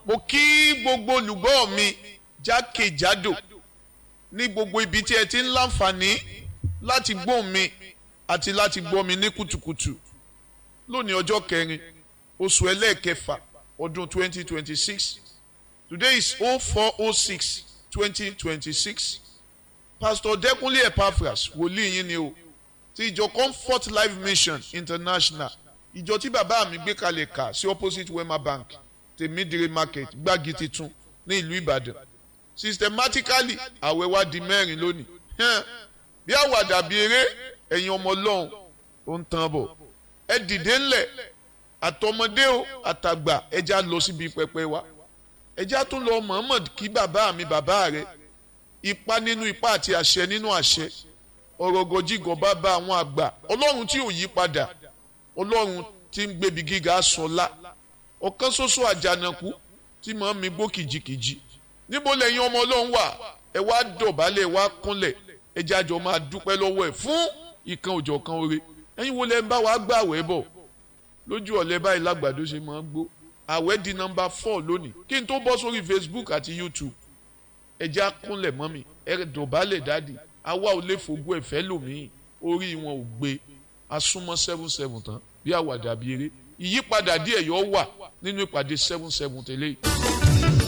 mo kí gbogbo olùgbọ́ mi jákèjádò ní gbogbo ibi tí ẹ ti ń láǹfààní láti gbọ́ mi àti láti gbọ́ mi ní kùtùkùtù lónìí ọjọ́ kẹrin oṣù ẹlẹ́ẹ̀kẹfà ọdún 2026 today is 0406 2026 pastor Dẹ́kúnlé Epaphras wòlíì yín ni o ti ìjọ Comfort Life Mission International ìjọ tí bàbá mi gbé kalẹ̀ kà sí opposite Wema Bank tèmídìrí market gbági titun ní ìlú Ìbàdàn systematically àwẹ̀ wa di mẹ́rin lónìí bí àwàdà bí eré ẹ̀yin ọmọ ọlọ́run ó ń tán bọ̀ ẹ dìde ńlẹ̀ àtọmọdé o àtàgbà ẹja lọ síbi pẹpẹ wa ẹja tún lọ Muhammad kí bàbá mi bàbá rẹ ipa nínú ipa àti àṣẹ nínú àṣẹ ọ̀rọ̀ gọjígọ̀ bá bá àwọn àgbà ọlọ́run tí ò yí padà ọlọ́run tí ń gbébi gíga sọlá ọ̀kan ṣoṣo àjànàkú tí màá mi gbó kìjikìji níbo lẹ́yìn ọmọ ọlọ́run wà ẹ wá dọ̀bálẹ̀ wá kúnlẹ̀ ẹ jájọ máa dúpẹ́ lọ́wọ́ ẹ̀ fún ìkan òjọ̀ kan oore ẹ̀yin wo lẹ́ ń bá wa gbà àwẹ̀ bọ̀ lójú ọ̀lẹ́ báyìí lágbàdo ṣe máa ń gbó àwẹ̀ di nọ́mbà four lónìí kí n tó bọ́ sórí Facebook àti YouTube ẹ já kúnlẹ̀ mọ́ mi ẹ dọ̀bálẹ̀ dáàdì àwa ò lè fògo ẹ̀fẹ́ lòmíì orí wọn ò gbé asúnmọ́ seven seven tán bí àwàdà bí eré ìyípadà díẹ̀ yọ wà nínú ìpàdé seven seven tẹ́lẹ̀ yìí.